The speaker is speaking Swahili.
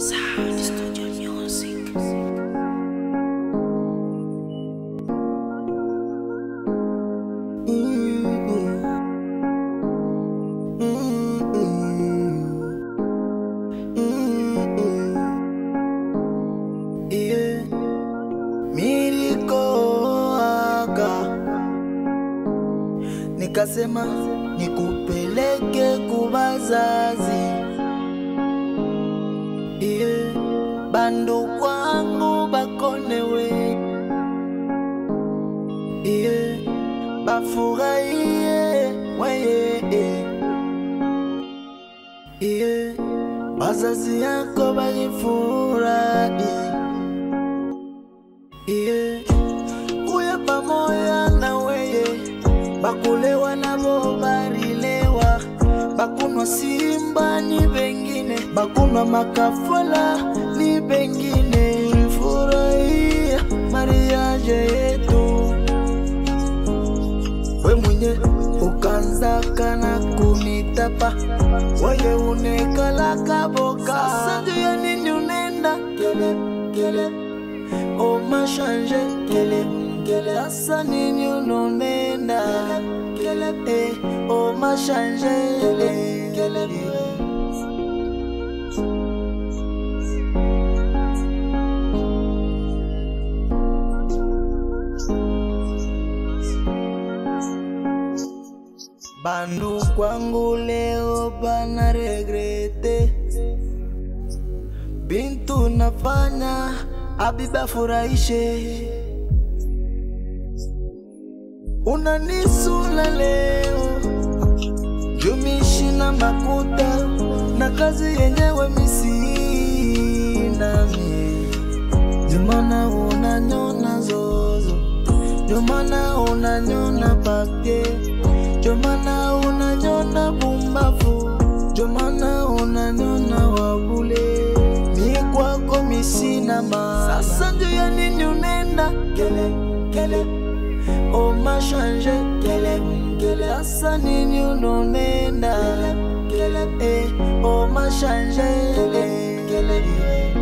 Sound Studio Music. Yeah. Nilikoaga nikasema nikupeleke kubazazi yeah. bandu kwangu bakonewe yeah. bafurahie weye yeah. bazazi yako balifurahi yeah. kuya pamoya na weye bakulewa nabo barilewa bakunwa simba ni bengine bakunwa makafala ni bengine furahia mariaje yetu we mwenye ukanzaka na kunitapa weye unekalaka boka sasa juu ya nini unenda kele kele oma change kele kele sasa nini unonenda kele eh oma change kele kele bandu kwangu leo bana regrete bintu nafanya abiba furahishe unanisula leo jumishi na makuta na kazi yenyewe misinami jumana unanyona zozo jumana unanyona pake jumana unanyona bumbafu jumana unanyona wabule mi kwako misina ma sasa njo ya nini unenda kele kele oma change kele kele sasa nini unonenda kele eh oma change kele kele